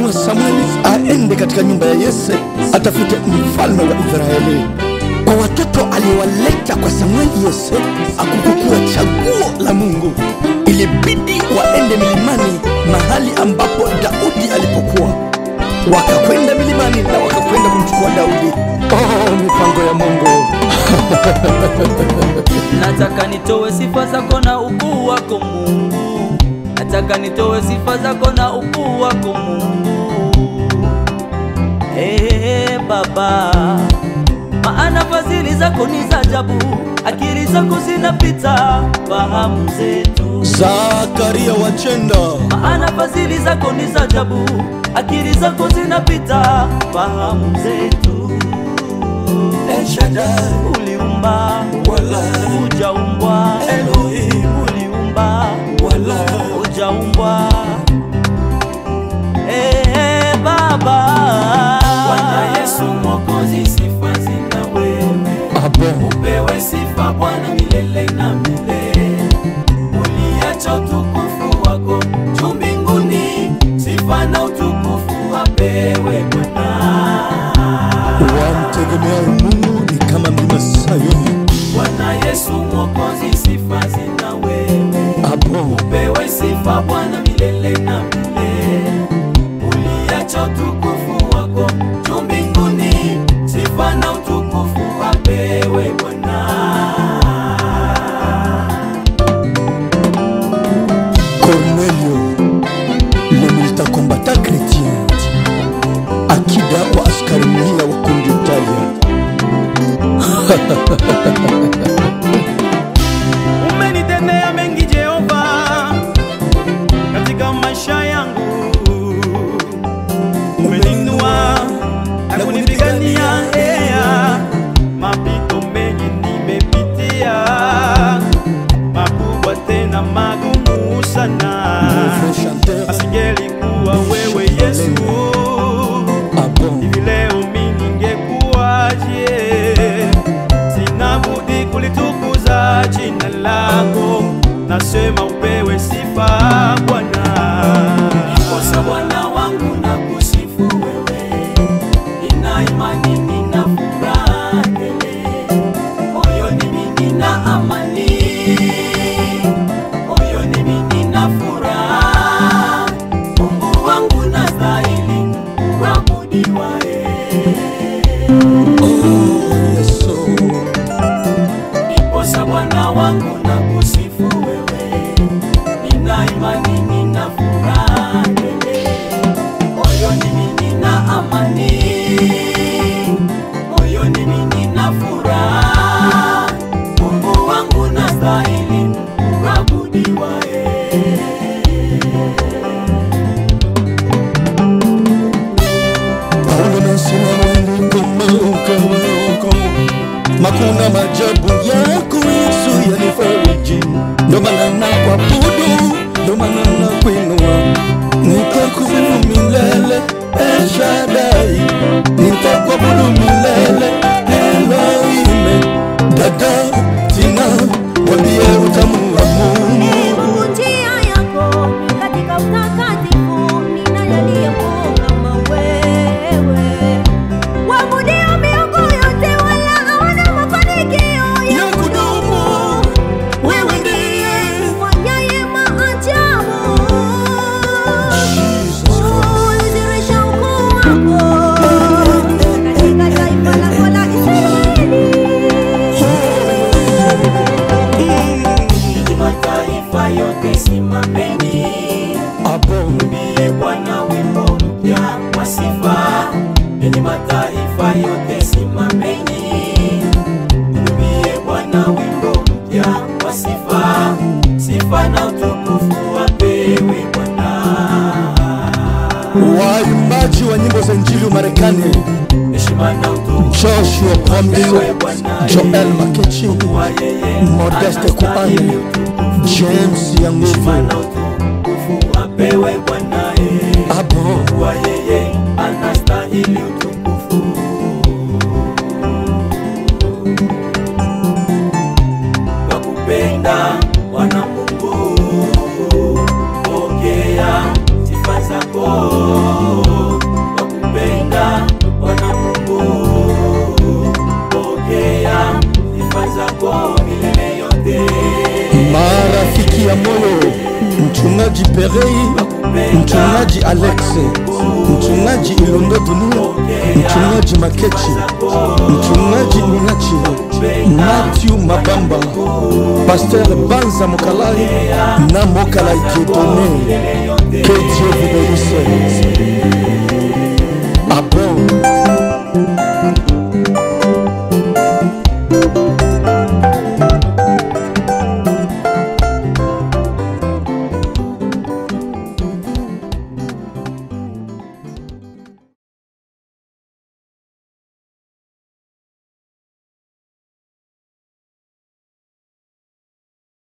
alituma Samueli aende katika nyumba ya Yese atafute mfalme wa Israeli. Kwa watoto aliowaleta kwa Samueli, Yese akukukuwa chaguo la Mungu. Ilibidi waende milimani, mahali ambapo Daudi alipokuwa. Wakakwenda milimani na wakakwenda kumchukua Daudi. Oh, mipango ya Mungu! Nataka nitoe sifa zako na ukuu wako Mungu, nataka nitoe sifa zako na ukuu wako Mungu. Ee Baba, maana fadhili zako ni za ajabu, akili zako zinapita fahamu zetu. Zakaria Wachenda, Maana fadhili zako ni za ajabu, akili zako zinapita fahamu zetu. El Shaddai, Uliumba wala hujaumbwa, Elohim, uliumba wala hujaumbwa. Eh, Baba Bwana Yesu Mwokozi, sifa zina wewe, Abo. upewe sifa Bwana milele na milele. Uliacha utukufu wako juu mbinguni, sifa na utukufu apewe Bwana. Wamtegemeao Mungu ni kama mlima Sayuni. Bwana Yesu Mwokozi, sifa zina wewe, Abo. upewe sifa Bwana milele na milele. Uliacha utukufu wako juu mbinguni, sifa na utukufu apewe Bwana. Cornelio, le militant combattant chrétien, akida wa askari mia wa kundi Italia. Umenitendea mengi Jehova katika maisha yangu, umeninua na kunipigania ea, mapito mengi nimepitia, makubwa tena magumu sana, Mauvais chanteur. asingelikuwa wewe Yesu Abo. hivi leo mi ningekuwaje? Sina budi kulitukuza jina lako, nasema upewe sifa Bwana. Kosa Bwana wangu na kusifu wewe, nina imani, nina furaha tele, moyoni mimi nina amani, moyoni mimi nina furaha. Mungu wangu nastahili kuabudiwa, eh. Oh, Yesu. Ndiposa Bwana wangu na kusifu wewe, nina imani, nina furaha tele, moyoni mimi nina amani, moyoni mimi nina furaha. Mungu wangu nastahili kuabudiwa, eh. Paulo nasema Mungu kama ukawako, makuna majabu yako Yesu yanifariji, ndo maana nakuabudu, ndo maana nakuinua, nitakusifu milele El Shaddai, nitakuabudu milele Elohim. Dada Tina, wambie utamu wa Mungu. njia yako katika utakatifu, ninayaliyepo kama wewe. Waabudio miungu yote, wala hawana mafanikio ya Ya kudumu, wewe ndiye ufanyaye maajabu. Jesus. Ulizirisha ukuu wako katika taifa lako la Israeli. Ili mataifa yote simameni, Abo. Mwimbie Bwana wimbo mpya wa sifa. Enyi mataifa yote simameni, mwimbie Bwana wimbo mpya wa sifa. Sifa na utukufu apewe Bwana. Waimbaji wa nyimbo za injili wa Marekani, Heshima na utukufu Joshua Kwambizo, apewe Bwana. Joel Makechi, Kwa yeye Modeste Kuane, anastahili utukufu. James ya Heshima na nguvu, utukufu apewe Bwana. eh. Abo. Kwa yeye anastahili utukufu. Kwa kupenda Bwana Mungu, pokea sifa zako. sifa zako milele yote. marafiki ya moyo mchungaji perei mchungaji alex mchungaji ilondo dunia mchungaji makechi mchungaji ningachi matthew mabamba paster banza mokalai na mokalai diedone que dieu vous bénisse